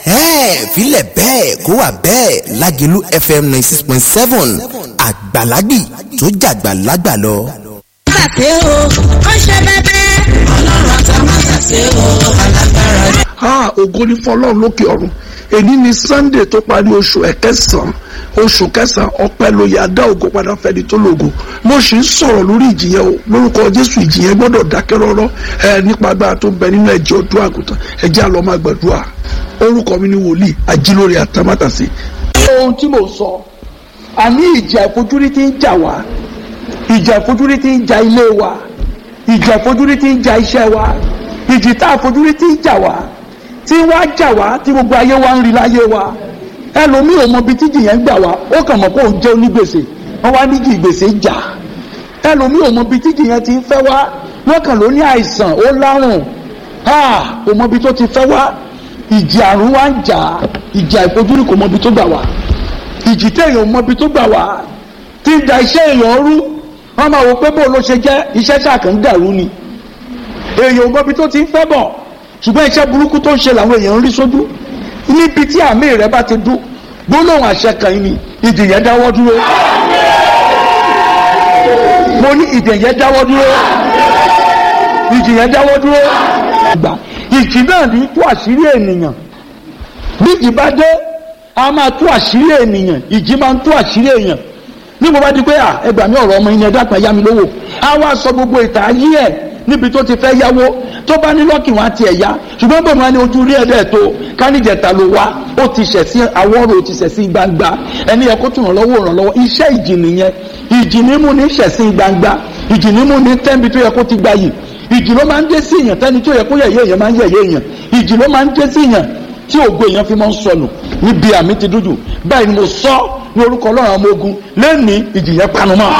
ẹ̀ẹ́ filẹ̀ bẹ́ẹ̀ kó wà bẹ́ẹ̀ lágẹ̀lú fm ninety six point seven àgbàlagbì tó jàgbà lágbà lọ. ṣàṣe o ó ṣe bẹbẹ. ọlọ́run àtàwọn ṣàṣe o alágbára. ha ògo ni fọlọ́run lókè ọ̀run èní ni sunday tó parí oṣù ẹ̀kẹsàn-án oṣù kẹsàn-án ọpẹ́ ló yà dá ògo padà fẹ́ni tó lògo mo sì ń sọ̀rọ̀ lórí ìjìyẹn o lórúkọ jésù ìjìyẹn gbọ́dọ̀ dákẹ́ rọ́rọ́ ẹ nípa agbára tó ń bẹ nínú ẹ̀jẹ̀ ọdún àgùntàn ẹ̀jẹ̀ àlọ́ máa gbàdúrà orúkọ mi ni wòlíì ajílórí àtàmátàsí. ohun tí mo sọ àní ìjà ìfojúrí ti ń jà wá ìjà ìfojúrí ti ń ja ilé wa ìjà ìfojúrí ti ń ja iṣẹ́ wa ìjì tá àfojúrí ti ń jà wá tí wàá jà wá tí gbogbo ayé wa ń rí láyé wa ẹlòmíì ò mọ ibi tíjì yẹn gbà wá ó kàn mọ̀ pé òun jẹ́ onígbèsè wọ́n wá níjì ìgbèsè jà ẹlòmíì ò mọ ibi tíjì yẹn ti ń fẹ́ wá wọ́n kàn ló ní àìsàn ó lárùn ò mọ ibi tó ti fẹ́ wá ìjì àrùn wa ń jà ìjà ìfojúrí kò mọ ibi tó gbà wá ìjì téèyàn ò mọ ibi tó gbà wá tí ń da iṣẹ́ èèyàn rú wọ́n máa wò pé bó ló ṣe jẹ́ iṣẹ́ ṣàkàn dàrú ni èèyàn ò mọ ibi tó ti ń fẹ́ bọ̀ ṣùgbọ́n iṣẹ́ burúkú tó ń ṣe làwọn èèyàn ń rí sójú níbi tí àmì rẹ bá ti dún gbólóhùn àṣẹ kan yìí ni ìdè yẹn dáwọ́ dúró mo ní ìdè yẹn dáwọ́ dúró ìdè yẹn dáwọ́ dúró gbà ìjì náà ní tú àṣírí ènìyàn bí ìjì bá dé a máa tú àṣírí ènìyàn ìjì máa ń tú àṣírí èèyàn ní mo bá di pé à ẹgbàá mi ọ̀rọ̀ ọmọ yẹn ẹ̀dá kan yá mi lówó a wá sọ gbogbo ìtàn ayé ẹ̀ níbi tó ti fẹ́ yáwó tó bá ní lọ́kì wọn àti ẹ̀yá ṣùgbọ́n bẹ́ẹ̀ máa ní ojú rí ẹ̀dẹ̀ tó kánìjẹta ló wá ó ti ṣẹ̀ sí àwọ̀rò ó ti ṣẹ̀ sí gbangba ẹni yẹ kó tún ràn lọ́wọ́ ràn lọ́wọ́ iṣẹ́ ìjì nìyẹn ìjì ní mú ní ṣẹ̀ sí gbangba ìjì ní mú ní tẹ́ǹbi tó yẹ kó ti gba yìí ìjì ló máa ń dé sí èèyàn tẹ́ni tó yẹ kó yẹ̀yẹ́ èèyàn máa ń yẹ̀yẹ́ èèyàn ìjì ló máa ń dé sí èèyàn tí ògo èèyàn fi máa ń sọnù níbi àmì ti dúdú báyìí ni mo sọ ní orúkọ ọlọ́run ọmọ ogun lẹ́ni ìjì yẹn panu mọ́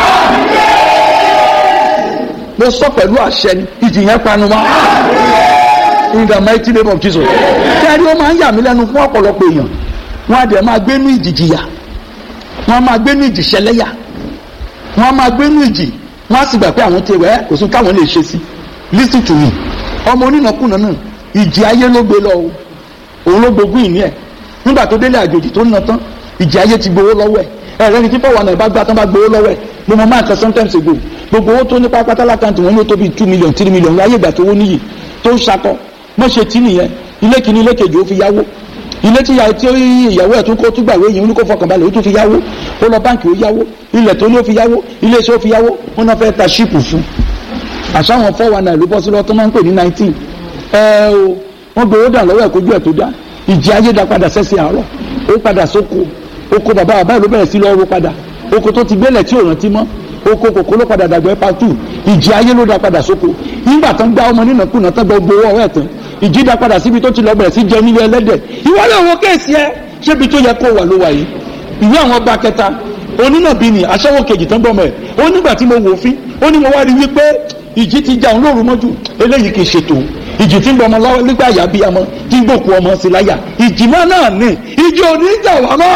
mo sọ pẹ̀lú àṣẹ ni ìjì yẹn panu mọ́ in the mighty name of Jesus kẹ́rí ó máa ń yà mí lẹ́nu fún ọ̀pọ̀lọpọ̀ èèyàn wọ́n á dẹ̀ máa gbé ní ìjì jìyà wọ́n á máa gbé ní ìjì ṣẹlẹ́yà wọ́n á máa gbé ní ìjì wọ́n á sì gbà pé àwọn ti wẹ́ kò sí káwọn lè ṣe sí listen to me ọmọ onínàkúnà náà ìjì ayé ló gbé lọ o òun ló gbógun ìní ẹ̀ nígbà tó délé àjòjì tó ń na tán ìjì ayé ti gbowó lọ́wọ́ ẹ̀ ẹ̀rẹ́ni tí fọwọ́n náà bá gbá tán bá gbowó lọ́wọ́ ẹ̀ mo mọ máa kan sometimes ago gbogbo owó tó ní pápátá lákàntì wọn yóò tó bíi two million three million láyé ìgbà tó wó níyì tó ń sakọ mọ́ ṣe tí nìyẹn ilé kìíní ilé kejì ó fi yáwó ilé tí ìyàwó ẹ̀ tún kó tún gbàwé yìí ó ní kó fọkànbalẹ̀ ó tún fi yáwó ó lọ báǹkì ó yáwó ilẹ̀ tó ní ó fi yáwó ilé iṣẹ́ ó fi yáwó wọn náà fẹ́ ta ṣíìpù fún àṣàwọn four one nine ló bọ́ sí lọ́wọ́ tó máa ń pè ní nineteen ẹ o wọ́n gbowó dà lọ́wọ́ ẹ̀ kójú ẹ̀ tó dá ìjì ayé dá padà sẹ́sẹ̀ àárọ̀ ó padà sóko oko bàbá bàbá ìlú bẹ̀rẹ̀ sí lọ́wọ́ padà oko tó ti gbélẹ̀ tí ò rántí mọ́ oko kòkó ló padà dàgbẹ́ pàtó ìjì ayé ló dá padà sóko nígbà tán gbá ọmọ nínà kùnà tán gbọ́ gbowó ọ̀rẹ́ tán ìjì dá padà síbi tó ti lọ bẹ̀rẹ̀ sí jẹ nílé ẹlẹ́dẹ̀ ìwọ lè wo kéèsì ẹ ṣébi tó yẹ kó wà ló wà yìí ìwé àwọn ọba kẹta onínàbí ni aṣẹ́wó kejì tán gbọ́mọ ẹ̀ ó nígbà tí mo wò fín ó ní mo wá rí wípé ìjì ti jà òun lóru mọ́jú eléyìí kì í ṣètò ìjì tí ń bọ ọmọ lọ́wọ́ nígbà àyà bíi ọmọ tí ń gbòkú ọmọ sí láyà ìjì náà náà ní ìjì ò ní jà wá mọ́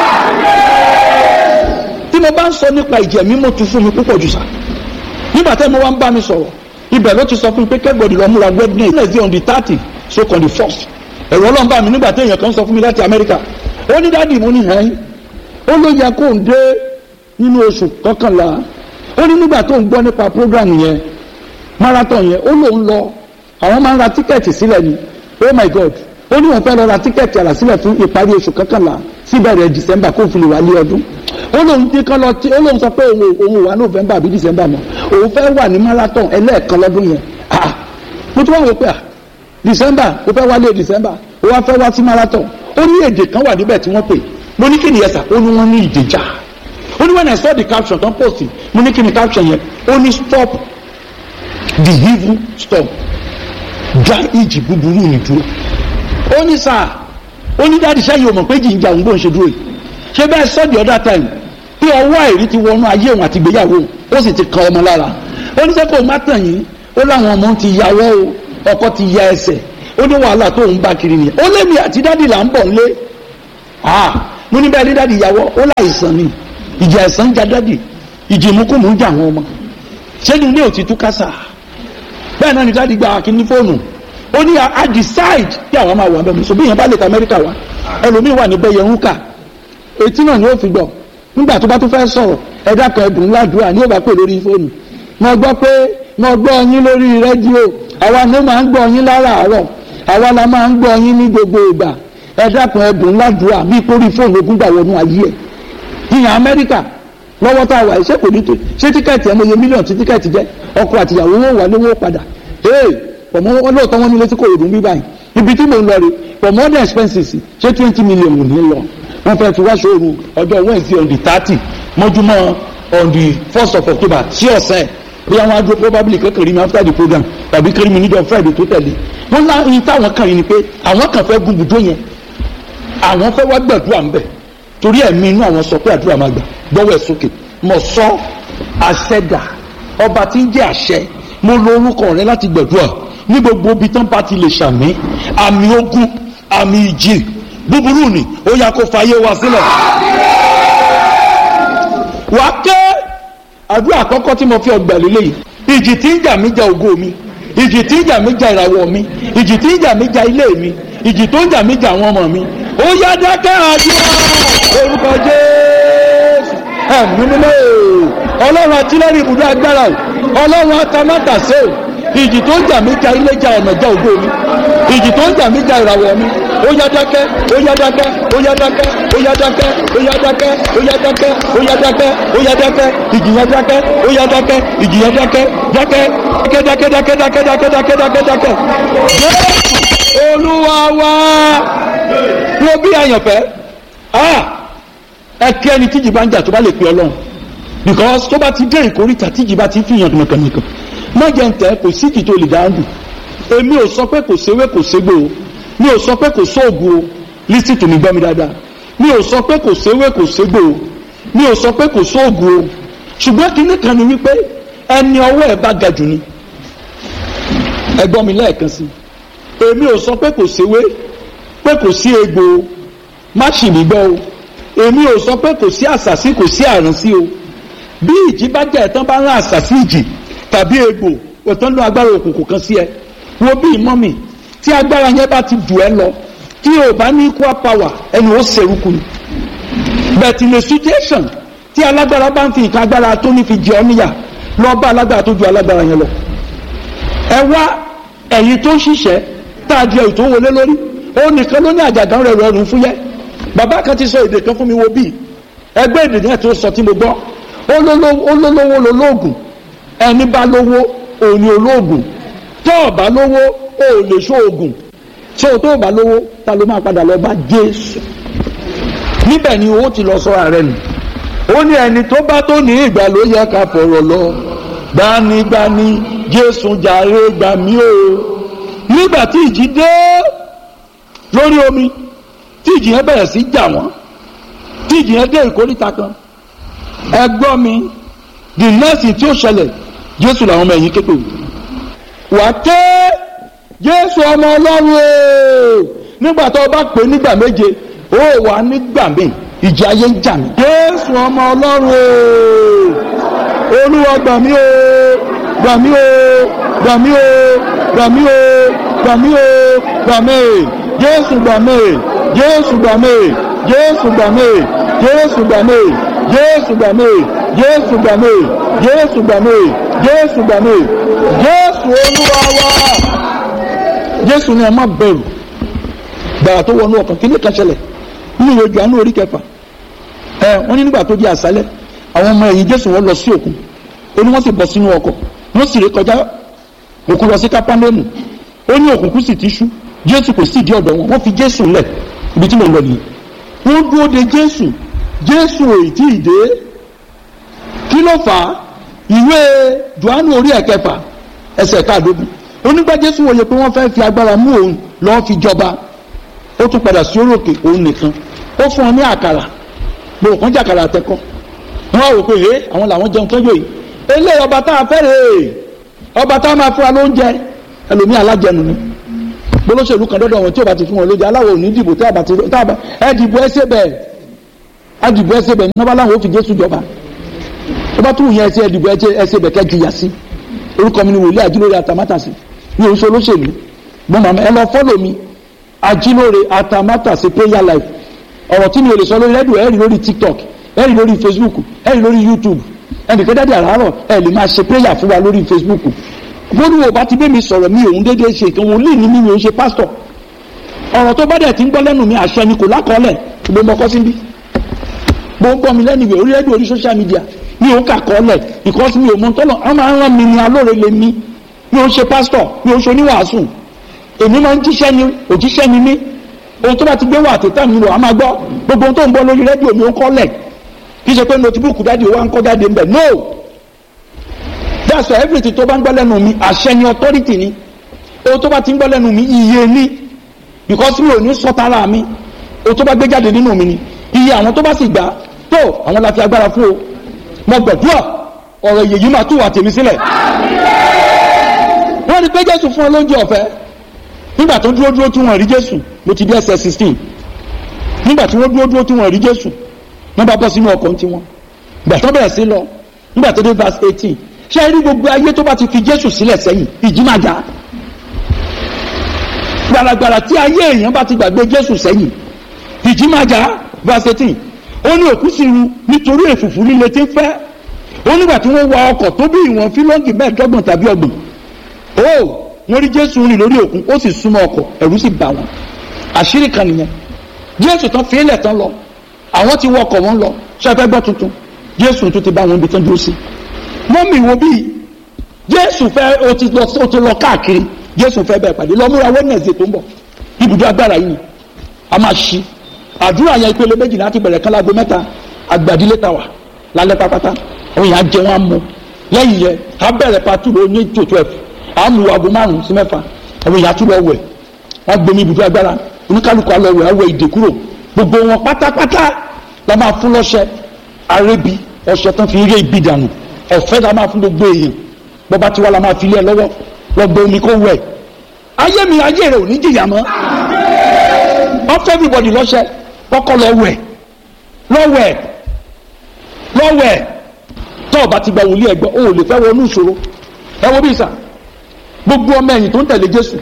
tí mo bá ń sọ nípa ìjì ẹ̀mí mo tún fún mi púpọ̀ jù sá nígbà tẹ́ mo wá ń bá mi sọ̀rọ̀ ibẹ̀ ló ti sọ fún mi pé kẹ́gbọ̀dì lọ múra wednesday wednesday on the thirty so on the first ẹ̀rọ ọlọ́run bá mi nígbà tí èèyàn kan sọ fún mi láti amẹ́ríkà ó ní dáàdì mo ní hẹ́n ó ló yẹ kó ń dé nínú oṣù kọkànlá ó ní nígbà tó ń gbọ́ nípa program yẹn marathon yẹn ó lóun lọ àwọn máa ń ra tíkẹ́ẹ̀tì sílẹ̀ ni oh my god ó ní wọn fẹ́ lọ ra tíkẹ́ẹ̀tì àrà sílẹ̀ fún ìparí oṣù kọkànlá síbẹ̀rẹ̀ december kó fi lè wá lé ọdún ó lóun dín kan lọ tí ó lóun sọ pé òun òun wà november àbí december mọ́ òun fẹ́ wà ní marathon ẹlẹ́ẹ̀kan lọ́dún yẹn ah mo tún wá wò pé ah december ó fẹ́ wálé december ó wá fẹ́ wá sí marathon ó ní èdè kan wà níbẹ̀ tí wọ́n pè mo ní kí ni ẹ̀sà ó ní wọ́n ní ìdèjà ó ní when I saw the caption tó ń post mo ní kí ni caption yẹn ó ní stop the evil stop dá ìjì búburú ní dúró ó ní sáà ó ní dáàdì sẹ́yìn ò mọ̀ pé jìnjà òun gbóhùn ṣe dúró yìí ṣé bẹ́ẹ̀ sọ the other time pé ọwọ́ àìrí ti wọnú ayé òun àti ìgbéyàwó ó sì ti kan ọmọ lára ó ní sẹ́kọ̀ọ́ má tàn yín ó láwọn ọmọ ti yàwọ́ o ọkọ ti ya ẹsẹ̀ ó ní wàhálà tó ń bá kiri nìyẹn ó lémi àti dáàdì là ń bọ̀ nílé ah mo ní bẹ́ẹ̀ ní dáàdì yàwọ́ ó láìsàn ni ìjà ẹ̀sán ń ja dáàdì ìjì ìmúkùmù ń jà àwọn ọmọ ṣé ní ilé òtítù kásá bẹ́ẹ̀ náà ni dáàdì gba kíní fóònù ó ní a decide kí àwọn máa wà bẹ́ẹ̀ mi so bí yẹn bá lè ta amẹ́ríkà wá ẹlòmíín wà níbẹ̀ yẹn ń kà etí náà ni ó fi gbọ́ nígbà tó bá tó fẹ́ sọ̀rọ̀ ẹ̀dá kan ẹ̀dùn ládùúrà ní òbá pè lórí fóònù mo gbọ́ pé mo gbọ́ yín lórí rédíò àwa ni máa ń gbọ́ yín láràárọ̀ àwa la máa ń gbọ́ yín ní gbogbo ìgbà ẹ̀dá kan ẹ̀dùn ládùúrà bí kórí fóònù ogún gbà wọnú ayé ẹ̀ ìyàn amẹ́ríkà lọ́wọ́ tá a wà iṣẹ́ kò ní tó ṣé tíkẹ́ẹ̀tì ẹ̀ mo yẹ mílíọ̀nù tí tíkẹ́ẹ̀tì jẹ́ ọkọ àtìyàwó wọn wà lówó padà ee pọ̀mọ́ wọn lóòótọ́ wọn ní létí kò ròdùn bí báyìí ibi tí mò ń lọ rè pọ̀mọ́ the expenses ṣé twenty million ò ní lọ wọ́n fẹ́ fi wá ṣòro ọjọ́ wednesday on the thirty mọ́júmọ́ on the first of october sí ọ̀sẹ̀ ẹ̀ bí àwọn adúró probably kékeré mi after the program tàbí kéré mi níjọ́ friday tó tẹ̀lé wọ́n lá ní táwọn kan yìí ni pé àwọn kan fẹ́ gun bùdó yẹn àwọn fẹ́ wá gbàdúrà ń bẹ̀ torí ẹ̀mí inú àwọn sọ pé àdúrà máa gbà gbọ́wọ́ ẹ̀ sókè mo sọ àṣẹdà ọba tí ń jẹ́ àṣẹ mo lo orúkọ rẹ láti gbàdúrà ní gbogbo ibi tán bá ti lè ṣàmì àmì ogun àmì ìjì búburú ni ó yá kó fàyè wá sílẹ̀. wàá ké àdúrà àkọ́kọ́ tí mo fi ọgbà lélẹ̀ yìí ìjì tí ń jà mí jà ògo mi ìjì tí ń jà mí jà ìràwọ̀ mi ìjì tí ń jà mí jà ilé mi ìjì tó ń jà mí jà àwọn ọmọ mi ó yá dákẹ́ àdúrà orúkọ jésù ẹ̀mí mímọ́ ọlọ́run àtìlẹ́rìí ibùdó agbára o ọlọ́run atamátàsé o ìjì tó ń jà mí jà ilé jà ọ̀nà jà ògo mi ìjì tó ń jà mí jà ìràwọ̀ mi ó yá dákẹ́ ó yá dákẹ́ ó yá dákẹ́ ó yá dákẹ́ ó yá dákẹ́ ó yá dákẹ́ ó yá dákẹ́ ó yá dákẹ́ ìjì yẹn dákẹ́ ó yá dákẹ́ ìjì yẹn dákẹ́ dákẹ́ dákẹ́ dákẹ́ dákẹ́ dákẹ́ dákẹ́ dákẹ́ dákẹ́ jésù olúwa wá wo bí àyànfẹ́ ẹ kí ẹni tíjì bá ń jà tó bá lè pe ọlọ́run because tó bá ti dé ìkórìtà tíjì bá ti fi hàn nìkan má jẹ́ ń tẹ́ kò sí ìjì tó lè dáhùn èmi ò sọ pé kò séwé kò ségbò o mi ò sọ pé kò sóògùn o lísì tó mi gbọ́ mi dáadáa mi ò sọ pé kò séwé kò ségbò o mi ò sọ pé kò sóògùn o ṣùgbọ́n kinní kan ni wípé ẹni ọwọ́ ẹ̀ bá ga jù ni ẹ gbọ́ mi lẹ́ẹ̀kan sí èmi ò sọ pé kò séwé pé kò sí egbò o má ṣì mí gbọ́ o èmi ò sọ pé kò sí àṣàsí kò sí àrùn sí o bí ìjì bá jẹ́ ẹ̀tàn bá ń rán àṣàsí ìjì tàbí egbò òtán ló agbára òkùnkùn kan sí ẹ wo bí ìmọ̀ mi tí agbára yẹn bá ti dù ẹ lọ tí o bá ní equal power ẹni ó ṣerúkú ni but in a situation tí alágbára bá ń fi nǹkan agbára tó ní fi jẹ ọ níyà lọ bá alágbára tó ju alágbára yẹn lọ ẹ wá ẹ̀yin tó ń ṣiṣẹ́ tá a di ẹ̀yìn tó wọlé lórí ó nìkan ló ní àjàgán rẹ̀ rọrùn fúyẹ́ bàbá kan ti sọ èdè kan fún mi wo bíi ẹgbẹ́ èdè náà tó sọ tí mo gbọ́ ó lólówó lolóògùn ẹni bá lówó òní olóògùn tó o bá lówó o ò lè ṣóògùn tó o tó o bá lówó ta ló máa padà lọ bá Jésù níbẹ̀ ni owó ti lọ sọ́ra rẹ̀ nù ó ní ẹni tó bá tó ní ìgbà ló yẹ ká fọ̀rọ̀ lọ gbanigbani Jésù jàre gbà mí o nígbà tí ìjì dé lórí omi tí ìjì yẹn bẹ̀rẹ̀ sí jà wọ́n tí ìjì yẹn dé ìkórìtà kan ẹ gbọ́ mi the next tí ó ṣẹlẹ̀ jésù làwọn ọmọ ẹ̀yìn képe wà ké jésù ọmọ ọlọ́run o nígbà tó o bá pè nígbà méje ó wà nígbà míì ìjì ayé ń jà mí jésù ọmọ ọlọ́run o olúwa gbà mí o gbà mí o gbà mí o gbà mí o gbà mí o gbà mí jésù gbà mí jésù gbà mí jésù gbà mí jésù gbà mí jésù gbà mí jésù gbà mí jésù gbà mí jésù gbà mí jésù olúwa wa jésù ni ẹ má bẹ̀rù gbàrà tó wọnú ọkàn kí ní kan ṣẹlẹ̀ nínú ìwé Jòhánù orí kẹfà ẹ wọ́n ní nígbà tó di àṣálẹ́ àwọn ọmọ ẹ̀yìn jésù wọ́n lọ sí òkun ó ní wọ́n sì bọ́ sínú ọkọ̀ wọ́n sì ré kọjá òkun lọ sí kápánẹ́mù ó ní òkùnkùn sì ti ṣú jésù kò sì di ọ̀dọ̀ wọn wọ́n fi jésù lẹ̀ ibi tí mo lọ nìyí wọ́n dúró de jésù jésù ò tí ì dé kí ló fà á ìwé johannu orí ẹ̀kẹfà ẹsẹ̀ káàdógún onígbà jésù wòye pé wọ́n fẹ́ fi agbára mú òun lọ́ọ́ fi jọba ó tún padà sí orókè òun nìkan ó fún ọ ní àkàrà gbòòrò kan jàkàrà àtẹkọ wọn á wò pé ẹ àwọn làwọn jẹun tọ́jú yìí eléyìí ọba tá a fẹ́ rè é ọba tá a máa fún wa lóúnjẹ ẹlòmíì alájẹnu ni gbólóṣèlú kan dọ́dọ̀ wọn tí o bá ti fún wọn lóúnjẹ aláwọ̀ òní dìbò tí a bá ti tá a bá ẹ dìbò ẹ ṣe bẹ́ẹ̀ a dìbò ẹ ṣe bẹ́ẹ̀ ní ọba láwọn ò fi Jésù jọba ọba tó wù yẹn ẹ ṣe ẹ dìbò ẹ ṣe bẹ́ẹ̀ kẹ́ jìyà sí orúkọ mi ni wòlíì àjílórí àtàmátàsí ní oṣù olóṣèlú mo màmá ẹ lọ fọ́lọ̀ mi ajílóore atamátàsí prayer life ọ̀rọ̀ tí mi ò lè sọ lórí rédíò ẹ rí lórí tiktok ẹ rí lórí facebook ẹ rí lórí youtube ẹnìkan dáadé àràárọ̀ ẹ lè máa ṣe prayer fún wa lórí facebook bóni wo bá ti bẹ́ mi sọ̀rọ̀ mi òun déédéé ṣe ìkan wòlíì ní mi mi ò ṣe pásítọ̀ ọ̀rọ̀ tó bá dẹ̀ ti ń gbọ́ lẹ́nu mi àṣẹ ni kò lákọọ́lẹ̀ ṣùgbọ́n mo kọ́ sí bí mo ń gbọ́ mi lẹ́nu ìwé orí rédíò orí social media mi ò kà kọ́ọ́lẹ̀ because mi ò mọ tọ́lọ̀ àwọn máa ń rán mi ní alóore lè mi mi ò ṣe pásítọ̀ mi ò ṣe oníwàásù èmi máa ń jíṣẹ́ ni òjíṣẹ́ ni mí ohun tó bá ti gbé wà àtẹ̀tẹ̀ mi lò á máa gbọ́ gbogbo ohun tó ń gbọ́ lórí rédíò mi ò ń kọ́lẹ̀ kì í ṣe pé notebook dáàdi wa ń kọ́ jáde ń bẹ̀ no that's why everything tó bá ń gbọ́ lẹ́nu mi àṣẹ ni authority ni ohun tó bá ti ń gbọ́ lẹ́nu mi iye ni because mi ò ní sọ tara mi ohun tó bá gbé jáde nínú mi ni iye àwọn tó bá sì gbà tó àwọn la fi agbára fún o mo gbàdúrà ọ̀rọ̀ èyí máa tú wà tèmi sílẹ̀ wọ́n ní pé jésù fún ọ lóúnjẹ ọ̀fẹ́ nígbà tó dúró dúró tí wọ́n rí jésù mo ti dé ẹsẹ̀ sixteen nígbà tí wọ́n dúró dúró tí wọ́n rí jésù wọ́n bá bọ́ sínú ọkọ̀ tí wọ́n ìgbà tó bẹ̀rẹ̀ sí lọ nígbà tó dé verse eighteen ṣé ẹ rí gbogbo ayé tó bá ti fi jésù sílẹ̀ sẹ́yìn ìjì máa jà gbàràgbàrà tí ayé èèyàn bá ti gbàgbé jésù sẹ́yìn ìjì máa jà verse eighteen ó ní òkú sí ru nítorí èfùfù líle tí ń fẹ́ ó nígbà tí wọ́n wa ọkọ̀ tó bí ìwọ̀n fílọ́ǹgì mẹ́ẹ̀ẹ́dọ́gbọ̀n tàbí ọgbọ̀n ó wọ́n rí jésù rìn lórí òkun ó sì súnmọ́ ọkọ̀ ẹ̀rù sì bà wọ́n àṣírí kan nìyẹn jésù tán fi ilẹ̀ tán lọ àwọn ti wọ ọkọ̀ wọn lọ ṣẹfẹ́ gbọ́ tuntun jésù tún ti bá wọn ibi tán dúró sí mọ́mì wo bíi jésù fẹ́ o ti lọ o ti lọ káàkiri jésù fẹ́ bẹ́ẹ̀ pàdé lọ múra wẹ́nẹ̀sì tó ń bọ̀ ibùdó agbára yìí a máa ṣí àdúrà yẹn ìpele méjì láti bẹ̀rẹ̀ kán láago mẹ́ta àgbàdílé ta wà lálẹ́ pápátá àwọn èèyàn á jẹ wọn á mu lẹ́yìn yẹn á bẹ̀rẹ̀ pàtó ló ní tó twelve á mu aago márùn sí mẹ́fà àwọn èèyàn á tún lọ wẹ̀ wọ́n gbomi ibùdó agbára oníkálukú á lọ wẹ̀ á wẹ̀ ìdè kúrò gbogbo wọn pátápátá la máa fún lọ́ṣẹ arébi ọṣẹ tán fi rí ibi dànù ọ̀fẹ́ la máa fún gbogbo èèyàn bọ́ba tiwa la máa fi lé ẹ lọ́wọ́ lọ gbé omi kó wẹ̀ ayé mi ayé rẹ ò ní jìyà mọ́ ọ̀fẹ́ everybody lọ́ṣẹ kọ́kọ́ lọ wẹ̀ lọ wẹ̀ lọ wẹ̀ tó o bá ti gba wòlíì ẹgbẹ́ o ò lè fẹ́ wọnú ìṣòro ẹ wo bí ìsà gbogbo ọmọ ẹ̀yìn tó ń tẹ̀lé Jésù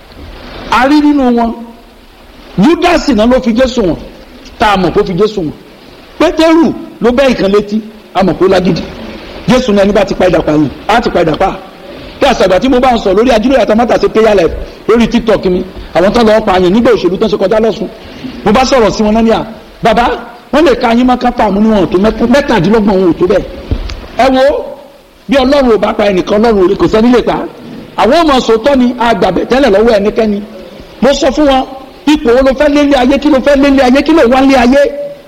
a rí nínú wọn Júdásì náà ló fi Jésù wọn tá a mọ̀ kó fi Jésù wọn Pétérù ló bẹ́ ìkan létí a mọ̀ kó lágídí Jésù náà ẹni bá ti pa ìdàpá yìí á ti pa ìdàpá kí àṣàgbà tí mo bá ń sọ lórí ajílẹ̀ àtàmátà sí prayer life lórí tiktok mi àwọn tó lọ́ọ́ pa àyàn nígbà òṣèlú tó ń ṣe kọjá lọ́sùn mo bá sọ̀rọ̀ sí wọn náà ní à bàbá wọ́n lè ka yín má kápá àmú níwọ̀n tó mẹ́tàdínlọ́gbọ̀n òun ò tó bẹ́ẹ̀ ẹ wo bí ọlọ́run ò bá pa ẹnìkan ọlọ́run ò lè kò sẹ́ni lè pa àwọn ọmọ sòótọ́ ni àgbàbẹ̀ tẹ́lẹ̀ lọ́wọ́ ẹnikẹ́ni mo sọ fún wọn ipò wo ló fẹ́ lé lé ayé kí ló fẹ́ lé lé ayé kí ló wá lé ayé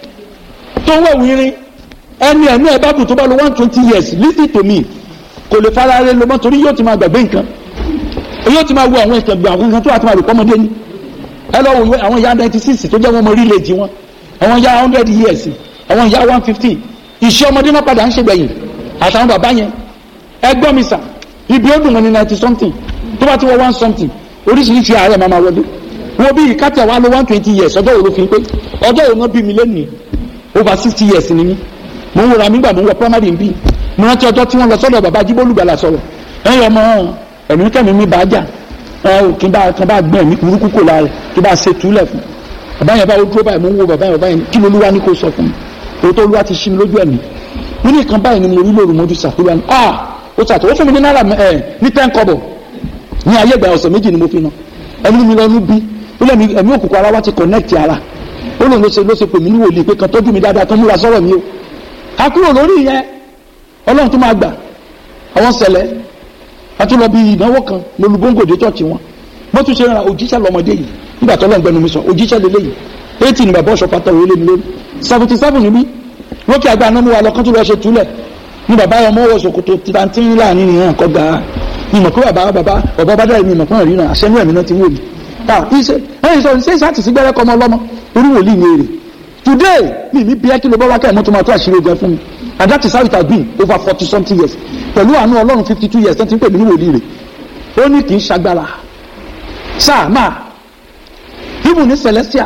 tó wẹ̀wù irin ẹni ẹ̀mí ẹ̀ bá bù tó bá lo one twenty years listen to me kò lè fara rẹ lọ mọ́ torí yóò ti máa gbàgbé nǹkan yóò ti máa wo àwọn ìtàn gbà àwọn nǹkan tó wà tó máa rò pọ́mọdé ni ẹ lọ wo àwọn ìyá ninety six tó jẹ́ wọn mọ rílẹ̀jì wọn àwọn ìyá hundred years àwọn ìyá one fifty ìṣe ọmọdé náà padà ń ṣe gbẹ̀yìn àtàwọn bàbá yẹn ẹ gbọ́ mi sà ibi ó dùn wọn ní ninety something tó bá ti wọ one something oríṣiríṣi ààrẹ máa máa wọlé wo bí ìkátẹ̀ wa lo one twenty years ọjọ́ wo ló fi pé ọjọ́ wo náà bí mi lónìí over sixty years ni mí mo ń wòrà mí gbà mo ń wọ primary bí mo rántí ọjọ́ tí wọ́n lọ sọ́dọ̀ bàbá jíbólúgbàlà sọ̀rọ̀ ẹ̀yìn ọmọ ẹ̀mí kẹ́mi mi bàá jà ẹ̀ ò kí n bá kan bá gbọ́n ẹ̀mí burúkú kò lára kí n bá ṣe túlẹ̀ fún bàbá yẹn bá ó dúró báyìí mo ń wo bàbá yẹn bàbá yẹn kí ló lúwa ní kó sọ fún mi òótọ́ olúwa ti ṣí mi lójú ẹ̀mí mo ní nǹkan báyìí ni mo rí lóru mọ́jú sàkúrò ẹni ah ó sàtọ̀ ó fún mi ní náírà ẹ̀ ní ten kọ́bọ̀ ní ayé ìgbà ọ̀sẹ̀ méjì ni mo fi ná ẹni mi lọ́nu bí ó lẹ́mi ẹ̀mí òkùnkùn ara wa ti connect ara ó lóun ló ṣe ló ṣe pè mí ní wòlíì pé kan tọ́jú mi dáadáa kan múra sọ́rọ̀ mi o àkúrò lórí yẹn ọlọ́run tó máa gbà àwọn ṣẹlẹ̀ àtúnlọ bíi ìnáwó kan lolúgbóngòdè chọ́ọ̀chì wọn bó tún ṣe ra òjíṣẹ́ lọ́mọdé yìí nígbà tó lọ́n gbẹnu mi sọ òjíṣẹ́ lélẹ́ yìí eighty ni bàbá ọ̀ṣọ́ pátá òwe lé mi lórí seventy seven ni mí lókè àgbà náà mú wa lọ kán tó lọ ṣe túlẹ̀ ní bàbá ọmọ wọ ṣòkòtò tìrantí láàrin ìrìn àkọ́ ga mi mọ̀ pé bàbá bàbá bàbá bá dára mi mọ̀ pé wọ́n ríran àṣẹ inú ẹ̀mí náà ti wò mí ta iṣẹ́ ẹ̀yìn sọ ṣé ìṣàtì sí gbẹ́rẹ́ kọ́mọ ọlọ́mọ orí wòlíì ní èrè today mi mi bí ẹ́ kí ló bá wá kẹ́ ẹ̀ mọ́tò máa tó àṣírí ogun fún mi and that is how it has been over forty something years pẹ̀lú àánú ọlọ́run fifty two years tẹ́tí ń pè mí ní wòlíì rẹ̀ ó ní kì í ṣagbára sáà máa ibù ní celestia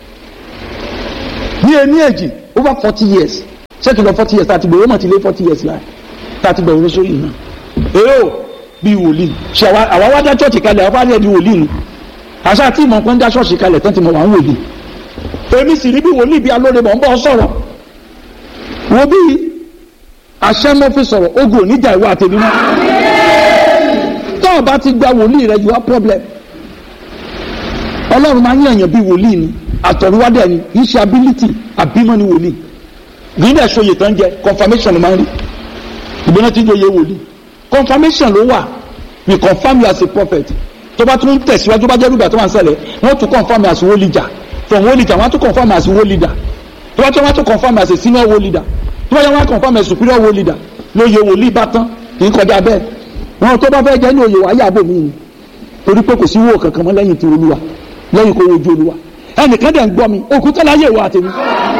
ní ẹni èjì over forty years ṣé kìlọ̀ forty years tàti gbèrò mọ̀ ti lé forty years láì tàti gbèrò sórí iná èrò bíi wòlíì ṣe àwa wá dá chọ́ọ̀tì kalẹ̀ àwọn fáwọn ẹni wòlíì ni àṣà àti ìmọ̀ nǹkan ń dá ṣọ́ọ̀ṣì kalẹ̀ tán ti mọ̀ wá ń wòlíì èmi sì rí bí wòlíì bí alóore mọ̀ ń bọ́ sọ̀rọ̀ wo bí àṣẹ mọ́ fi sọ̀rọ̀ ogun oníjà ìwà àtẹ̀mí náà tó o bá ti gba wòlíì rẹ you have problem ọlọ́run máa ń yànyàn bí wòlíì ni àtọ̀rúwádẹ́ ni kì í ṣe ability àbímọ ni wòlíì gbígbà ṣòye tán jẹ confirmation ló máa ń rí ìgbóná tí ń jòyè wòlíì confirmation ló wà we confirm you as a prophet tó bá tún tẹ̀síwájú bá jẹ́ rúgbà tó wà ń ṣẹlẹ̀ wọ́n tún confirm you as world leader from world leader wọ́n tún confirm you as world leader tó bá tún wọ́n tún confirm you as a senior world leader tó bá yẹ wọ́n confirm you as superior world leader lóye wòlíì bá tán kì í kọjá bẹ́ẹ̀ wọn tó bá fẹ́ jẹ́ ní òye wáyé àbò mi ni torí pé kò sí wò kankan mọ́ lẹ́yìn tí olúwa lẹ́yìn kó wojú olúwa ẹnìkan dẹ̀ ń gbọ́ mi òkúta láyé ìwà àtẹ̀mí.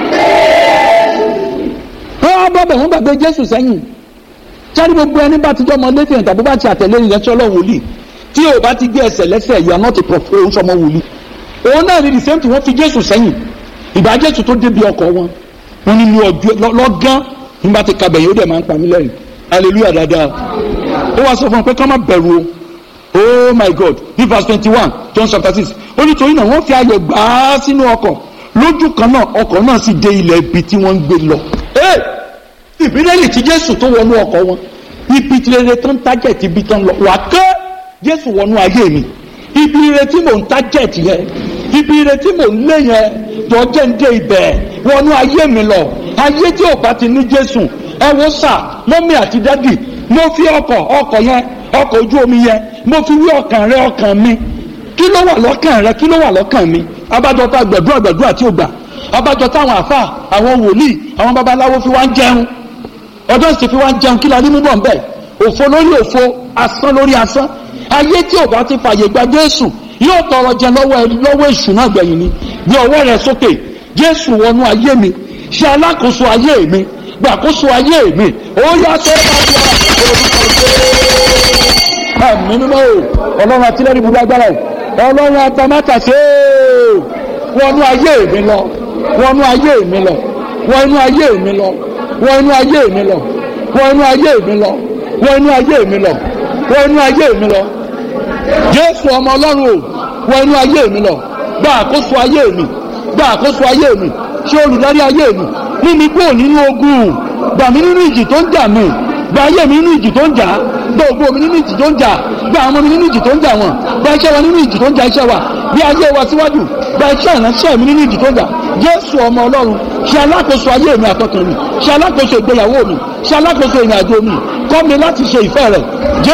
wọ́n bọ́ bẹ̀ wọ́n gbàgbé jésù sẹ́yìn sáré gbogbo ẹni bá ti jọ́ ọmọ lẹ́fẹ̀ẹ́ tàbí bá ti àtẹ̀lé ìyẹn tí ọlọ́run wòlíì tí o bá ti gbé ẹsẹ̀ lẹ́sẹ̀ you are not a prophet òun sọmọ wòlíì òun náà ní the same thing wọ́n fi jésù sẹ́yìn ìgbà jésù tó débi ọkọ̀ wọn wọ́n ní ní ọjọ́ lọ́gán nígbà tí kabẹ̀ yóò dẹ̀ máa ń pa mí lẹ́rìn hallelujah dáadáa ó wá sọ fún un pé ká má bẹ̀rù o oh my god ní verse twenty one john chapter six ó ní torí náà wọ́n fi ayọ̀ gbà á sínú ọkọ̀ lójú kan náà ọkọ̀ náà sì dé ilẹ̀ ibi tí wọ́n ń gbé lọ. ìbílẹ̀ tí jésù tó wọnú ọkọ̀ wọn ibi tí rere tó ń tájẹ̀tì ibi tó ń lọ wà ké jésù wọnú ayé mi ibi ire tí mò ń tájẹ̀tì yẹn ibi ire tí mò ń lé yẹn jọjẹ́ ń dé ibẹ̀ wọnú ayé mi lọ ayé tí ò bá ti ní jésù ẹ wo sà mọ́mí àti dádì mo fi ọkọ̀ ọkọ̀ yẹn ọkọ̀ ojú omi yẹn mo fi wí ọkàn rẹ ọkàn mi kí ló wà lọ́kàn rẹ kí ló wà lọ́kàn mi abájọ tá gbẹ̀dúrà gbẹ̀dúrà tí ó gbà abájọ táwọn àfà àwọn wòlíì àwọn babaláwo fi wá ń jẹun ọjọ́ sì fi wá ń jẹun kí la ní mú bọ̀ ń bẹ̀ òfo lórí òfo asán lórí asán ayé tí ò bá ti fàyè gba jésù yóò tọrọ jẹ lọ́wọ́ lọ́wọ́ èṣù náà gbẹ̀yìn ni bí ọwọ́ rẹ sókè jésù wọnú ayé mi ṣe alákòóso ayé mi gbàkóso ayé mi ó yá sọ́ọ́ ẹ̀mí mímọ́ o ọlọ́run àtìlẹ́rìí ibùdó agbára o ọlọ́run atamátàsé o wọnú ayé mi lọ wọnú ayé mi lọ wọnú ayé mi lọ wọnú ayé mi lọ wọnú ayé mi lọ wọnú ayé mi lọ wọnú ayé mi lọ jésù ọmọ ọlọ́run o wọnú ayé mi lọ gba àkóso ayé mi gba àkóso ayé mi ṣé olùdarí ayé mi mímí kúrò nínú ogun gbà mí nínú ìjì tó ń jà mí gba ayé mi nínú ìjì tó ń jà gba ògbó mi nínú ìjì tó ń jà gba àwọn ọmọ mi nínú ìjì tó ń jà wọn gba iṣẹ́ wa nínú ìjì tó ń jà iṣẹ́ wa bí ayé wa síwájú gba iṣẹ́ ìránṣẹ́ mi nínú ìjì tó ń jà jésù ọmọ ọlọ́run ṣe alákòóso ayé mi àtọkàn mi ṣe alákòóso ìgbéyàwó mi ṣe alákòóso ìrìn àjò mi kọ́ mi láti ṣe ìfẹ́ rẹ̀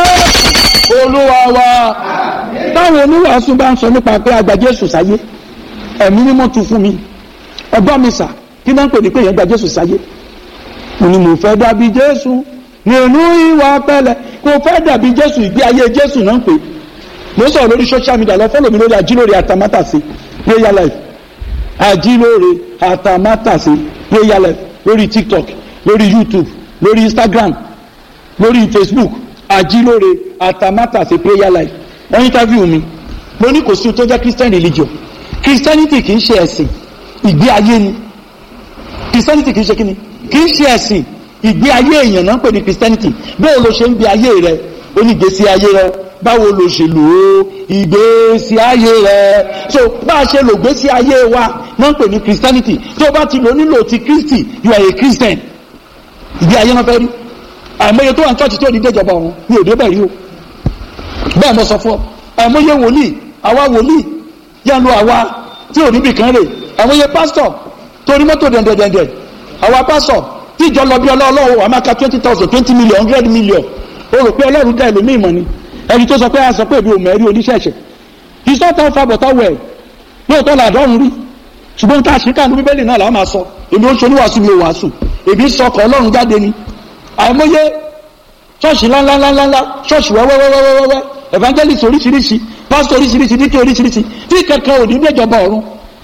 jésù olúwa wa táwọn oníwàásù bá ń sọ nípa pé àgbà jésù sáyé ẹ̀mí mímọ́ tu fún mi ọgbọ́n mi sà kí náà ń pè ní pé yẹn gba jésù sáyé mo ní mo fẹ́ dàbí jésù nínú ìwà pẹ̀lẹ́ kò fẹ́ dàbí jésù ìgbé ayé jésù náà ń pè mo sọ̀rọ̀ lórí social media lọ fọ́lọ̀ mi lórí àjílórí àtàmátàsí prayer life àjílórí àtàmátàsí prayer life lórí tiktok lórí youtube lórí instagram lórí facebook àjílórí àtàmátàsí prayer life wọ́n interview mi mo ní kò sí tó jẹ́ christian religion christianity kì í ṣe ẹ̀sìn ìgbé ayé ni christianity kì í ṣe kí ni kì í ṣe ẹ̀sìn ìgbé ayé èèyàn náà ń pè ní christianity báwo ló ṣe ń gbé ayé rẹ onígbésí ayé rẹ báwo ló ṣe lò ó ìgbésí ayé rẹ so bá a ṣe lò gbésí ayé wa náà ń pè ní christianity tó bá ti lò nílò ti christy you are a christian ìgbé ayé wọn fẹ́ rí àìmọye tó wà ní church tó ní déjọba ọ̀run ní òde bẹ̀rí o bẹ́ẹ̀ mo sọ fún ọ àìmọye wòlíì àwa wòlíì yẹn lo àwa tí ò níbì kan rè àìmọye pásítọ̀ torí mọ́tò dẹ̀ndẹ̀dẹ̀ndẹ̀ àwa pásítọ̀ tí ìjọ lọ bí ọlọ́wọ́ wà máa ka twenty thousand twenty million hundred million o rò pé ọlọ́run dá ẹlòmíì mọ̀ ni ẹni tó sọ pé a sọ pé èmi ò mẹ́rí oníṣẹ̀ṣẹ̀ it's not how far but how well lóòótọ́ là dọ́run rí ṣùgbọ́n tá a ṣe káàdùn bíbélì náà là á máa sọ èmi ó ń ṣoníwàásù mi ò wàásù èmi sọ ọkọ̀ ọlọ́run jáde ni àìmọye ṣọ́ọ̀ṣì ńláńláńláńlá ṣọ́ọ̀ṣì wẹ́wẹ́wẹ́wẹ́wẹ́ evangelist oríṣiríṣi pastor oríṣiríṣi díkẹ́ oríṣiríṣi tí kankan ò ní déjọba ọ̀run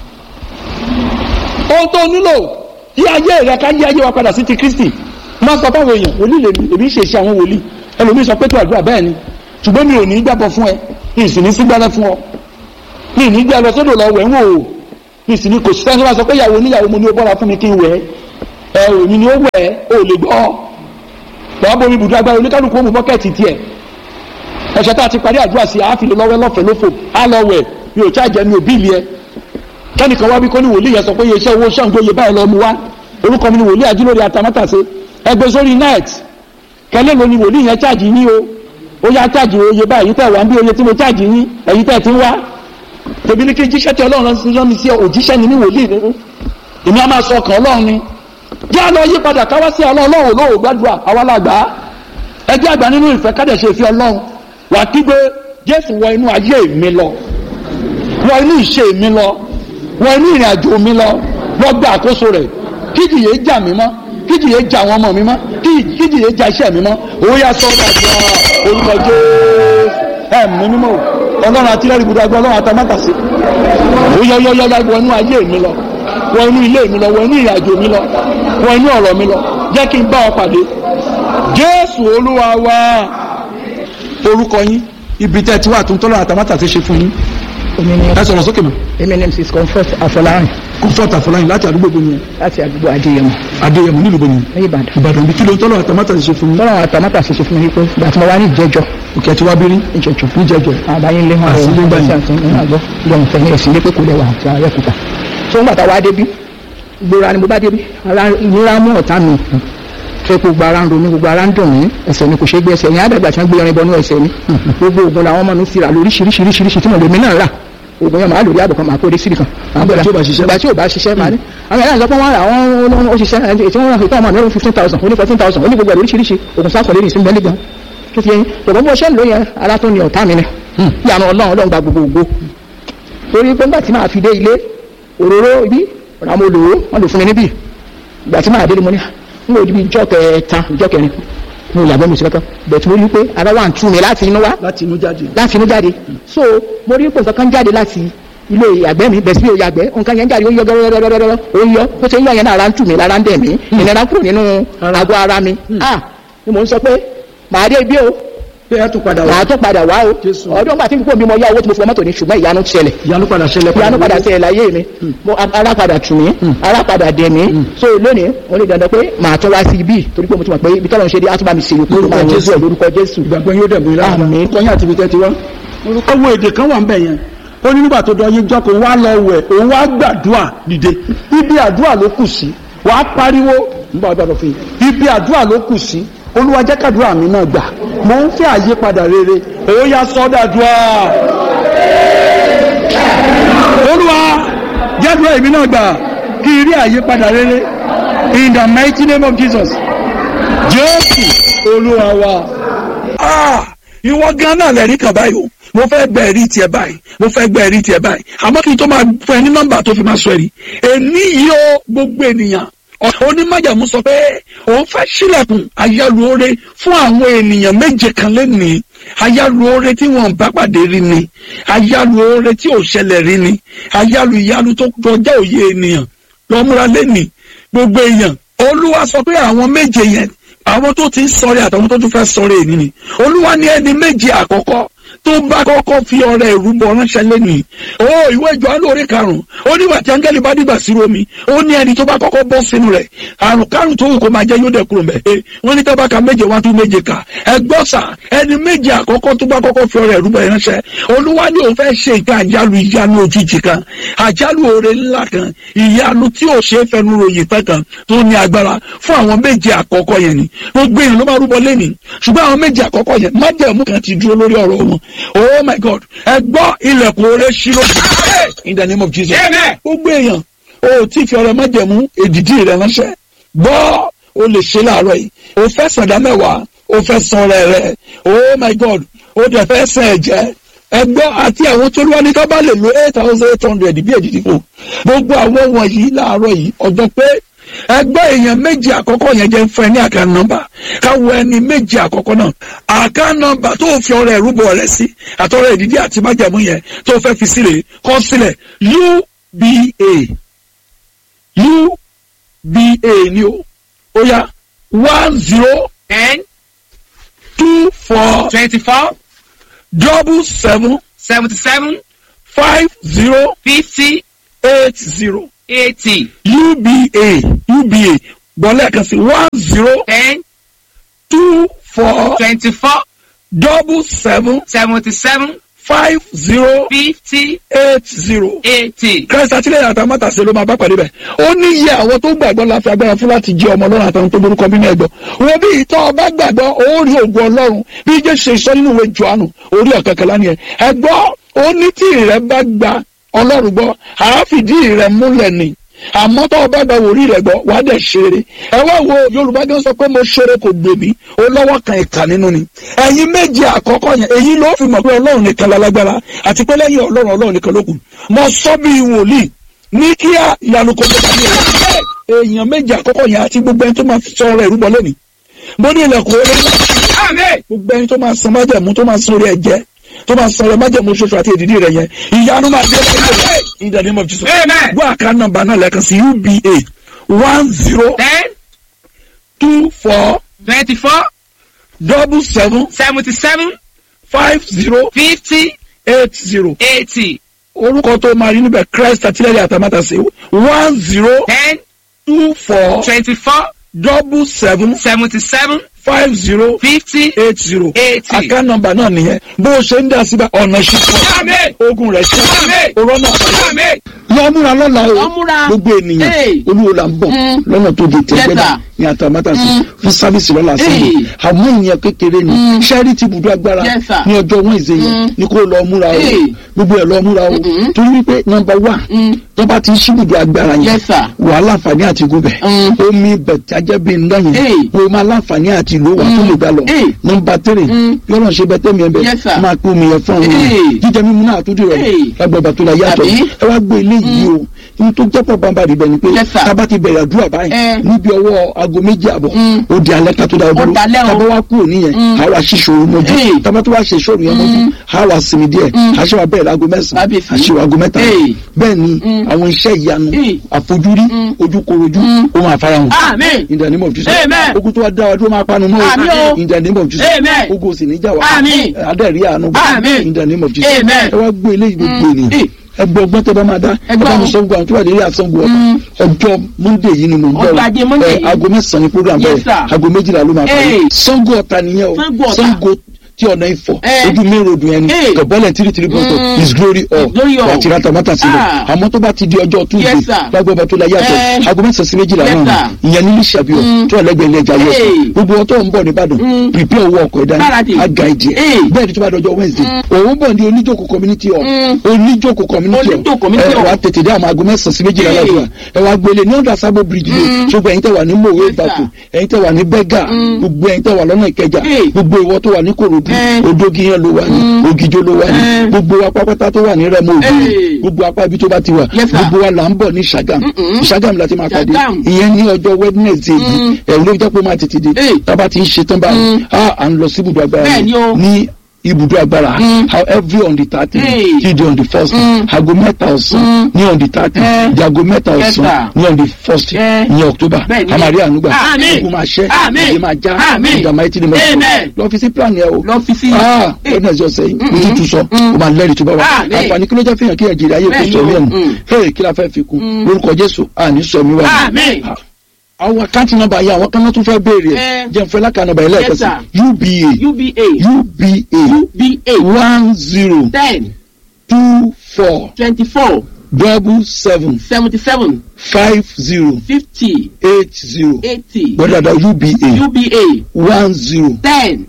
ohun tó nílò yí ayé rẹ ká yí ayé wa padà sí ti kristi máa sọ fáwọn èèyàn wòlíì lèmi èmi ṣe ṣe àwọn wòlíì ẹlòmíì sọ pé tó àdúrà bẹ́ẹ̀ ni ṣùgbọ́n mi ò ní gbàgbọ́ fún ẹ ní ìsìn ní sígbàlẹ̀ fún ọ ní ìní gbé lọ sódò lọ wẹ̀ ń wò ó ní ìsìn ní kò sí sẹ́ni wá sọ pé ìyàwó oníyàwó mo ní o bọ́ra fún mi kí n wẹ̀ ẹ èmi ni ó wẹ̀ ẹ́ ò lè gbọ́ lọ́wọ́ bomi ibùdó agbára oníkálukú ó mú bọ́kẹ́ẹ̀tì tiẹ̀ ẹ̀ṣẹ̀ tá a ti parí àdúrà sí àáfìlẹ̀ lọ́wọ́ lọ́fẹ̀ẹ́ lófò á lọ wẹ̀ mi ò chájẹ mi ò bíìlì ẹ kẹ́nìkan wá bí kó ní wòlíì yẹn sọ pé iṣẹ́ owó ṣàǹgó iye báyìí lọ mu wá orúkọ mi ni wòlíì ajílórí atamátàsé ẹgbẹ́ sórí net kẹ́lẹ́ ló ni wòlíì yẹn chájì yín o ó yá chájì oye báyìí tẹ̀ wá ń bí oye tí mo chájì yín ẹ̀yin tẹ̀ ti ń wá tèmi ní kí jíṣẹ́ tí ọlọ́run rán mi sí òjíṣẹ́ ni mí wòlíì nínú èmi á máa sọ ọkàn ọlọ́run ni jẹ́ àlọ́ yí padà káwá sí ọlọ́run olóòwò gbàdúrà àwa làgbà ẹ jẹ́ àgbà nínú ìfẹ́ kádẹ̀ ṣe fi ọlọ́run wà kígbe jésù wọ inú ayé mi lọ wọ inú ìṣe mi lọ wọ inú ìrìn àjò mi lọ wọ gba àkóso rẹ̀ kíjìyè jà mí mọ́ kíjìyè jà àwọn ọmọ mi mọ́ kíjìyè jà iṣẹ́ mi mọ́ òun yà sọ ọ́ dàgbà orúkọ jésù ẹ̀mí mímọ́ ọlọ́run àti lẹ́rìí gbọdọ̀ ọlọ́run àtàmátàsí ó yọ yọ yọ yọ wọ inú ayé mi lọ wọ inú ilé mi lọ wọ inú ìrìn àjò mi lọ wọ inú ọ̀rọ̀ mi lọ jẹ́ kí n bá ọ pàdé jésù olúwa wa orúkọ yín ibi tẹ́ ẹ ti wà tó ń tọ́lọ́ àtàmátàsí ṣe fún yín èmi ni ẹ sọ̀rọ̀ sókè mọ́ èmi ni mrs comfort afọlárin comfort àfọláyìn láti àdúgbò gbòmìnira láti àdúgbò adéyẹmọ adéyẹmọ nílùú gbòmìnira ní ìbàdàn ìbàdàn bí kí ló ń tọ́lọ́ àtàmátàsí ṣe fún yín tọ́lá àwọn àtàmátà ṣe ṣe fún mi wípé ìgbà tí mo wá ní ìjẹjọ òkè àti wá bí rí ìjẹjọ níjẹjọ àbáyé ńlẹ wọn Àti ilé gbà yín. àti nínú àgbọ lọhùn fẹ ní ẹsìn lépè kò lẹwà àti àrẹkùtà tó ń gbàtà wá débi gbòòrà ni mo bá débi ara ìnira mú ọ̀tá mi fẹ́ kó gbogbo ara ń ro mi gbogbo ara ń dùn mí ẹsẹ̀ mi kò ṣe gbé ẹsẹ̀ yẹn àdàgbà tí wọ́n gbé irin bọnú ẹsẹ̀ mi gbogbo oògùn làwọn ọmọ mi ti rà lóríṣiríṣiríṣiríṣi tí mo lè mí náà rà oògùn yẹn màá lórí àbùkàn màá kó dé síbi kan. Nígbà tí ò bá ṣiṣẹ́. ìgbà tí ò bá ṣiṣẹ́ màá ní. àwọn yàrá ìjọba wọn rà wọn ó ṣiṣẹ́ ẹ̀ tí wọ́n rà fún ọmọ mi ó fifteen thousand ó ní fourteen thousand ó ní gbogbo ẹ̀ lóríṣiríṣi oògùn sáà kọ̀lé ní ìsinmi bẹ́ẹ̀ gan tó fi yẹn tòun bó ṣe ń lò yẹn ara tó ní ọ̀tá mi ni ìyànà ọlọ́run ọlọ́run gba gbogbo ògo torí pé nígbà tí màá fi dé ilé òróró ibi ọ̀rọ̀ àwọn olówó wọn lò fún mi níbí ìgbà tí màá délé mo ní n kò dibi ìjọ kẹta ìjọ kẹrin mo yàgbẹ́ mi sí kankan bẹ̀tù mo rí pé ara wà ń tú mi láti inú wá láti inú jáde láti inú jáde so mo rí pé nǹkan kan jáde láti ilé ìyàgbẹ́ mi bẹ̀sí mi ò yàgbẹ́ nǹkan yẹn jáde ó yọ gẹ́gẹ́gẹ́gẹ́gẹ́ ó yọ bó ṣe ń yọ yẹn náà ara ń tù mí lára ń dẹ̀ mí ìnira kúrò nínú àgọ́ ara mi ah ni mo ń sọ pé màá dé ibi o pé ẹ tún padà wá màá tó padà wá o Jésù. ọdún gbà tí n kò bí mo yá owó tí mo fi mọ́tò ní ṣùgbọ́n ìyanu ṣẹlẹ̀ ìyanu padà ṣẹlẹ̀ ìyanu padà ṣẹlẹ̀ láyé mi mo ara padà tù mí ara padà dẹ̀ mí so lónìí mo lè dandan pé màá tún wá sí ibi torí pé mo ti mọ̀ pé ibi tọ́lọ́ ń ṣe dé á tún bá mi ṣe ìpínlẹ̀ Lórúkọ máa yẹn Jésù. ẹ̀ lórúkọ Jésù ìgbàgbọ́ yóò dẹ̀bù ilé àná Àmín. kọ́yìn àti ibi tẹ́ ti wá. ọwọ́ èdè kan wà ń bẹ̀ yẹn ó ní nígbà tó dọ̀yìn jọ́ kó wá lọ wẹ̀ òun wá gbàdúrà dìde ibi àdúrà ló kù sí wà á pariwo nígbà wàá gbàdọ̀ fún yìí ibi àdúrà ló kù sí olúwa jẹ́ kàdúrà mi náà gbà mò ń fẹ́ àyípadà rere òun yá sọ́dàdúrà olúwa jẹ́dúrà èmi náà gbà kí n rí àyípadà rere in the mighty name of Jesus jésù olúwa wa. Ah, ìwọ gan náà lẹ́rìí kan báyìí o mo fẹ́ gba ẹ̀rí tiẹ̀ báyìí mo fẹ́ gba ẹ̀rí tiẹ̀ báyìí àmọ́ kí n tó máa fún ẹ ní nọ́mbà tó fi máa sọ ẹ̀rí èmi yìí ó gbogbo ènìyàn Ọ- onímájàmú sọ pé òun fẹ́ sílẹ̀kùn ayálùore fún àwọn ènìyàn méje kan lẹ́nìí ayálùore tí wọ́n bá pàdé rí ni ayálùore tí ò ṣẹlẹ̀ rí ni ayálù ìyálù tó kọjá òye ènìyàn lọ́múra lẹ́nìí gbogbo èèyàn olúwa sọ pé àwọn méje yẹn àwọn tó ti ń sọ̀rẹ́ àtàwọn tó tún fẹ́ sọ̀rẹ́ èyí ni olúwa ní ẹni méje àkọ́kọ́ tó bá kọ́kọ́ fi ọrẹ ìrúbọ ránṣẹ́ lẹ́nu o ìwé Jòhánù orí karùn-ún ó nígbà tí áńgẹ́lì bá dìgbà sí omi ó ní ẹni tó bá kọ́kọ́ bọ́ sínú rẹ̀ àrùn kárùn tó wù kó máa jẹ́ yóò dẹ̀ kúrò mẹ́ ẹ wọ́n ní tábàkà méje wá tún méje kà ẹ gbọ́ sà ẹni méje àkọ́kọ́ tó bá kọ́kọ́ fi ọrẹ ìrúbọ ránṣẹ́ olúwa ní òun fẹ́ ṣe nǹkan àjálù ìyanu òjijì kan àjálù oore ńlá kan ìyanu tí ò ṣe é fẹnu ròyìn pẹ́ kan tó ní agbára fún àwọn méje àkọ́kọ́ yẹn ni gbogbo èèyàn ló máa rúbọ lẹ́nìí ṣùgbọ́n àwọn méje àkọ́kọ́ yẹn májẹ̀mú kan ti dúró lórí ọ̀rọ̀ wọn oh my god ẹ gbọ́ ilẹ̀kùn oore ṣí lójú in the name of jesus gbogbo èèyàn o tí fi ọrẹ májẹ̀mú èdìdí rẹ ránṣẹ́ gbọ́ o lè ṣe láàárọ̀ yìí o fẹ́ sàdá mẹ́wàá o fẹ́ san ọrẹ rẹ oh my god o dẹ̀ fẹ́ sàn ẹ̀jẹ̀ ẹgbọ́ àti àwọn tó lúwa ní ká bá lè lo eight thousand eight hundred bí èdìdí fún gbogbo àwọn wọ̀nyí láàárọ̀ yìí ọjọ́ pé ẹgbẹ́ èèyàn méjì àkọ́kọ́ yẹn jẹ́ fún ẹ ní àká nọ́mbà káwọ ẹni méjì àkọ́kọ́ náà àká nọ́mbà tó fi ọrẹ ìrúbọ rẹ sí àtọrẹ ìdídí àti májàmú yẹn tó fẹ́ fi sílẹ̀ kọ sílẹ̀ uba uba ni o ó yá one zero ten two four twenty-four double seven seventy-seven five zero fifty eight zero eighty uba uba gbọ́lẹ́kan sí one zero ten two four twenty-four double seven seventy-seven five zero fifty eight zero eighty. christ àtìlẹyìn àtàmátàsé ló máa bá pàdé bẹ ó ní iye àwọn tó gbàgbọ́ la fi agbára fún láti jẹ ọmọ ọlọ́run àtàwọn tó borúkọ bí náà gbọ́ wọn bí ìtọ́ ọba gbàgbọ́ ó rí ògùn ọlọ́run bí jésù ṣe sọ nínú ìwé johannu orí ọ̀kẹ́kẹ́lá ni ẹ ẹ gbọ́ ó ní tí ìrẹ́ bá gba ọlọ́run gbọ́ àáfìdí ìrẹ́ múlẹ̀ ni àmọ́ tó o bá gba wòrí rẹ̀ gbọ́ wàá dẹ̀ ṣeré ẹ wá wo yorùbá gan sọ pé mo ṣeré kò gbèmí ó lọ́wọ́ kan ìkà nínú ni ẹ̀yin méje àkọ́kọ́ yẹn èyí ló fi mọ̀ pé ọlọ́run nìkan lálágbára àti pé lẹ́yìn ọlọ́run ọlọ́run nìkan ló kù mo sọ bí wòlíì ní kíá ìyanu kò gbọdọ̀ ní ẹ̀ èèyàn méje àkọ́kọ́ yẹn àti gbogbo ẹni tó máa sọ ọ̀rọ̀ ìrúbọ lónìí mo ní ilẹ̀kùn orí gbogbo ẹni tó máa san májẹ̀mú tó máa san orí ẹ̀jẹ̀ tó máa san orí májẹ̀mú ṣoṣo àti èdìdí rẹ̀ yẹn ìyanu máa dé lẹ́yìn in the name of Jesus Amen. gbọ́ àká nọ́mbà náà lẹ́ẹ̀kan sí uba one zero ten two four twenty-four double seven seventy-seven five zero fifty eight zero eighty orúkọ tó máa rí níbẹ̀ christ àtìlẹ́yìn àtàmátàsé one zero ten two four twenty-four double seven seventy-seven five zero fifty eight zero eighty. àká nọ́mbà náà nìyẹn bó o ṣe ń dá síbẹ̀ ọ̀nà Àmín. ìṣúná ogun rẹ̀ ṣe Àmín. òrọ́ náà Àmín. lọ múra lọ́la o Lọ múra. gbogbo ènìyàn Hey. olúwo la ń bọ̀ Mm. lọ́nà tó di Yes, tẹ̀gbẹ́dà sir. ní àtàmátàsí fún sáfíìsì lọ́la sí Hey. i àmọ́ ìyẹn kékeré ni sẹ́rí ti bùdó agbára Yes, sir. ní ọjọ́ wẹ́ǹsì yẹn Mm. ní kó lọ múra o Hey. gbogbo ẹ̀ lọ múra o Mhm. torí wípé nọmba wà Mm. tó bá ti ṣí bùdó agbára yẹn Yes, sir. wàhálà àǹfààní àti gúbẹ̀ Mm. omi bẹ̀tàjẹ́ bí ń dáyìn Hey. o máa láǹfààní àti ìlú wa tó lè gbà lọ Hey. nọmba tírì Mm. yọ̀rọ̀ ṣe bẹ́tẹ̀ mi ẹ̀ bẹ́ẹ̀ Yes, sir. máa pé omi yẹn fún àwọn Hey. ènìyàn jíjẹ mímu náà tó dìrọ̀ Hey. lágbàgbà tó la yàtọ̀ Àbí? ẹ wá gbé eléyìí o ní tó jẹ́ pọ̀ bàbá rẹ̀ bẹ́ẹ̀ ni pé Yes, sir. tábà ti bẹ̀rẹ̀ àdúrà báyìí Eh. níbi ọwọ́ aago méjì àbọ̀ Mm. ó di alẹ́ ká tó dáa dúró dalẹ́ o. tábà wá kúrò níyẹn Mm. àwa ṣíṣòro mọ́jú Hey. tábà tó wá ṣe ìṣòro yẹn mọ́jú àwa sinmi díẹ̀ Mm. àṣewà bẹ̀rẹ̀ láago mẹ́sàn-án Kábíyèsí. àṣewà aago mẹ́ta Hey. bẹ́ẹ̀ ni Mm. àwọn iṣẹ́ ìyanu Hey. àfojúrí Mm. ojúkorojú Mm. ó máa farahàn Amen. in the name of Jesus Amen. ogun tó wá dá wa dúró máa panu mọ́ Àmín o. in the name of Jesus Amen. ogun ò sì ní jà wá Àmín. adẹ́rìí àánú Àmín. in the name of Jesus Amen. ẹ wá gbé eléyìí gbogbo Mm. ènìyàn Eh. ẹgbẹ́ ọgbọ́n tẹ́ bá máa dá Ẹgbẹ́ ẹgbẹ́ mi o. sọ́ngu àwọn tó wà nílé àsọ́ngu ọ̀tá ọjọ́ monday yìí ni mo ń bọ̀ Ọjọ́ Ajé Monday ẹ, yìí. aago mẹ́sàn-án ni program Yes, bẹ̀rẹ̀ sir. aago méjìlá ló máa parí Eh. sọ́ngu ọ̀tá nìyẹn o Ṣàngó Ọ̀tà. sọ́ngu tí ọ̀nà ìfọ̀ Eh. ojú main road yẹn ni Eh. gọ̀bọ́lẹ̀ tìrìtìrì bọ́tọ̀ Mm. his glory all Glory all. àti rátamátà sílẹ̀ Ah. àmọ́ tó bá ti di ọjọ́ tuesday Yes, sir. lágbọ́ba tó la yàtọ̀ Eh. aago mẹ́sàn-án sí méjìlá Yes, náà sir. ni ìyẹn nílí ṣàbíọ̀ Mm. tó ẹlẹ́gbẹ̀ẹ́ ilé ẹja yẹ Hey. gbogbo ọtọ́ ń bọ̀ nìbàdàn Mm. prepare owó ọkọ̀ ẹ̀dá Gbáradì. aga ìdí ẹ̀ Hey. bẹ́ẹ̀ ni tó bá dọjọ́ wednesday òun bọ̀ ní oníjókòó community hall Mm. oníjókòó community hall Oníjókòó community ẹ hall. wá tètè dé àwọn aago mẹ́sàn-án sí méjìlá Hey. lọ́dún ẹ wá gbélé ní ọ̀dà sábò bridge lé Mm. ṣùgbọ́n ẹ̀yin tẹ́ wà ní mòwe Yes, sir. ìbàkù ẹ̀yin tẹ́ wà ní bẹ́gà Mm. gbogbo ẹ̀yin tẹ́ wà lọ́nà ìkẹjà Hey. gbogbo ìwọ tó wà ní korodu Eh. odógi yẹn ló wà ní Mm. ògìjó ló wà ní Eh. gbogbo apápátá tó wà ní rẹmọ òbí Hey. gbogbo apá ibi tó bá ti wà Yes, sir. gbogbo wa là ń bọ̀ ní ṣàgàm Mm-mm. ṣàgàm láti máa pàdé Ṣàgàm. ìyẹn ní ọjọ́ wednesday yìí Mm. ẹ̀rù ló jẹ́ pé ó máa tètè dé Hey. tábà ti ń ṣe tán báyìí Mm. a à ń lọ sí ibùdó agbára Bẹ́ẹ̀ ni o. ní ibùdó agbára Mm. how every on the thirty Hey. till the on the first Mm. aago mẹ́ta ọ̀sán Mm. ní on the thirty Eh. di aago mẹ́ta Yes, ọ̀sán sir. ní on the first Eh. ní october Bẹ́ẹ̀ ni. amari ànúgbà Àmín. ogun máa ṣẹ́ Àmín. ìdè máa já Àmín. ìdààmú ayé tí ni mo Amen. lọ fi sí plan yẹn o Lọ fi sí. ah Eh. wẹ́n náà ṣe ọ̀sẹ̀ yìí mo Mm-mm. tún tún sọ Mm. o máa lẹ́rìí tó bá wà Àmín. àǹfààní kí ló jẹ́ fihàn kí ẹ̀ jèrè ayé kò Bẹ́ẹ̀ sọ ni mí o. ẹ̀nu Mm. hey kí la fẹ́ fi kún Mm. lórúkọ jésù àní sọ mi wà ní Àmín. àwọn àkáǹtì nọ́mbà yẹn àwọn kan náà tún fẹ́ béèrè ẹ̀ Eh. jẹ́ nfẹ́ lákà nọ́mbà yẹn lẹ́ẹ̀kan Yes, sí uba UBA uba UBA one zero ten two four twenty-four double seven seventy-seven five zero fifty eight zero eighty gbọ́dọ̀dọ̀ uba UBA one zero ten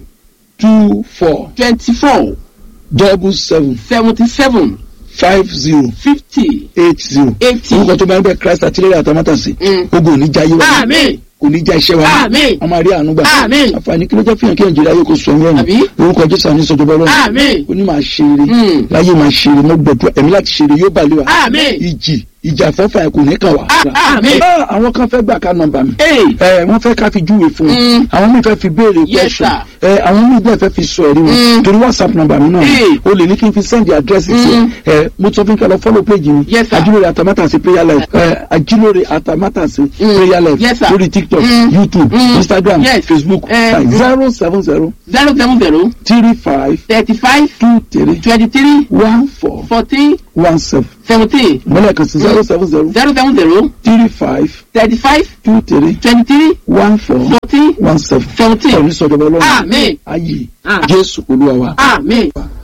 two four twenty-four double seven seventy-seven five zero fifty eight zero eighty. orúkọ tó máa ń bẹ christ àtìlẹ́yìn àtàmátàsí Mm. ogun òní jayé wa Àmín. kò ní já iṣẹ́ wa Àmín. a máa rí àánú gbà Àmín. àǹfààní kí ló jẹ́ fihàn kí nàìjíríà yóò kó sọ ní Àbí? ẹ̀rùn orúkọ jésù àní sọjọba ọlọ́run Àmín. ó ní máa ṣe eré Mm. láyé máa ṣe eré mo gbẹdúrà ẹ̀mí láti ṣe eré yóò bá lé wa Àmín. ìjì ìjà fọ́fà ẹ̀ kò ní kàn wá. Ah, àmín. Ah, àwọn kan fẹ́ gbà ká nọ́mbà mi Hey. ẹ wọ́n fẹ́ ká fi júwe fún wọn Mm. àwọn míì fẹ́ fi béèrè Yes, question sir. ẹ àwọn míì bẹ́ẹ̀ fẹ́ fi sọ ẹ̀rí wọn Mm. torí whatsapp nọ́mbà mi náà Hey. o lè ní kí n fi send address sí Mm. ẹ mo sọ fún kí ẹ lọ follow page mi Yes, sir. ajilore atamátàsí prayer life ẹ ajilore atamátàsí Mm. prayer life Yes, sir. lórí tiktok Mm. youtube Mm. instagram Yes. facebook Eh. zero seven zero zero seven zero three five thirty-five two three twenty-three one four fourteen one seven seventeen mọ́lẹ̀ kan sí zero seven zero zero seven zero three five thirty-five two three twenty-three one four fourteen one seven seventeen. ọ̀rọ̀ ní sọ̀dọ̀ ọlọ́run Àmín. ayé Ah. jésù olúwa wa. Àmín.